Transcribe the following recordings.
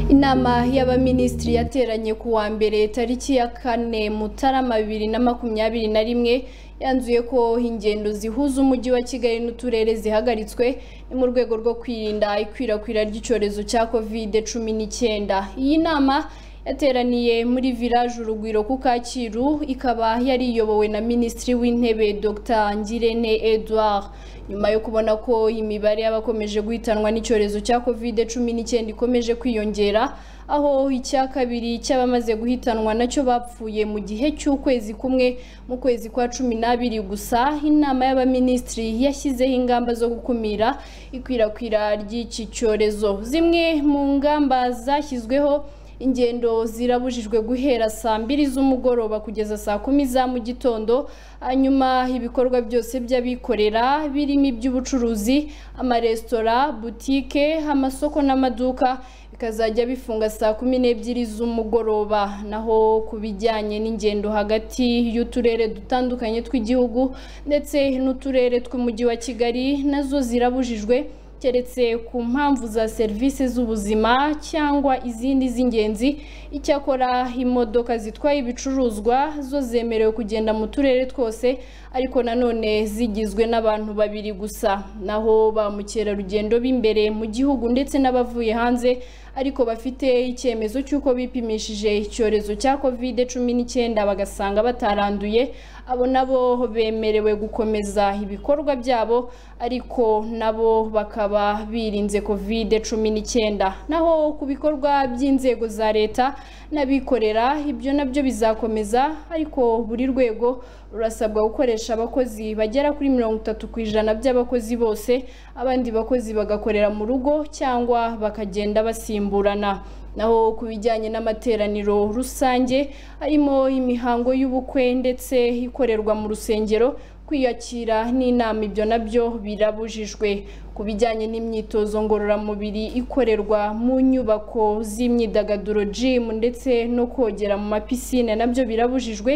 inama y'abaminisitiri yateranye ku wa mbere tariki ya kane mutarama bibiri na makumyabiri na rimwe yanzuye ko ingendo zihuza umujyi wa kigali n'uturere zihagaritswe ni mu rwego rwo kwirinda ikwirakwira ry'icyorezo cya kovide cumi n'icyenda iyi nama yateraniye muri village urugwiro ku kacyiru ikaba yari iyobowe na minisitiri w'intebe dr ngirente edouard nyuma yo kubona ko imibare y'abakomeje guhitanwa n'icyorezo cya covid cumi n'icyenda ikomeje kwiyongera aho icya kabiri cy'abamaze guhitanwa nacyo bapfuye mu gihe cy'ukwezi kumwe mu kwezi kwa cumi n'abiri gusa inama y'abaminisitiri yashyizeho ingamba zo gukumira ikwirakwira ry'iki cyorezo zimwe mu ngamba zashyizweho ingendo zirabujijwe guhera saa mbiri z'umugoroba kugeza saa kumi za mu gitondo hanyuma ibikorwa byose by'abikorera birimo iby'ubucuruzi amaresitora butike amasoko n'amaduka bikazajya bifunga saa kumi n'ebyiri z'umugoroba naho ku bijyanye n'ingendo hagati y'uturere dutandukanye tw'igihugu ndetse n'uturere tw'umujyi wa kigali nazo zirabujijwe keretse ku mpamvu za serivisi z'ubuzima cyangwa izindi z'ingenzi icyakora imodoka zitwaye ibicuruzwa zo zemerewe kugenda mu turere twose ariko nanone zigizwe n'abantu babiri gusa naho ba mukerarugendo b'imbere mu gihugu ndetse n'abavuye hanze ariko bafite icyemezo cy'uko bipimishije icyorezo cya covid cumi n'icyenda bagasanga bataranduye abo nabo bemerewe gukomeza ibikorwa byabo ariko nabo bakaba birinze covid cumi n'icyenda naho ku bikorwa by'inzego za leta n'abikorera ibyo nabyo bizakomeza ariko buri rwego rurasabwa gukoresha abakozi bagera kuri mirongo itatu ku ijana by'abakozi bose abandi bakozi bagakorera mu rugo cyangwa bakagenda basimba gusimburana naho ku bijyanye n'amateraniro rusange harimo imihango y'ubukwe ndetse ikorerwa mu rusengero kwiyakira n'inama ibyo nabyo birabujijwe ku bijyanye n'imyitozo ngororamubiri ikorerwa mu nyubako z'imyidagaduro jimu ndetse no kogera mu mapisine nabyo birabujijwe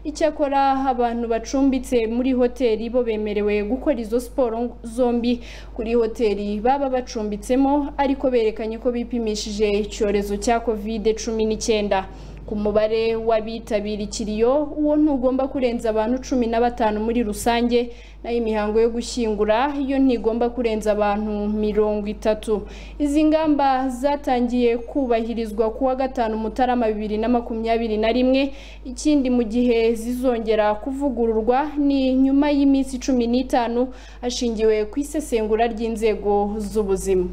icyakora abantu bacumbitse muri hoteli bo bemerewe gukora izo siporo zombi kuri hoteli baba bacumbitsemo ariko berekanye ko bipimishije icyorezo cya covid cumi n'icyenda ku mubare w'abitabira ikiriyo uwo ntugomba kurenza abantu cumi na batanu muri rusange nayo imihango yo gushyingura iyo ntigomba kurenza abantu mirongo itatu izi ngamba zatangiye kubahirizwa ku wa gatanu mutarama bibiri na makumyabiri na rimwe ikindi mu gihe zizongera kuvugururwa ni nyuma y'iminsi cumi n'itanu hashingiwe ku isesengura ry'inzego z'ubuzima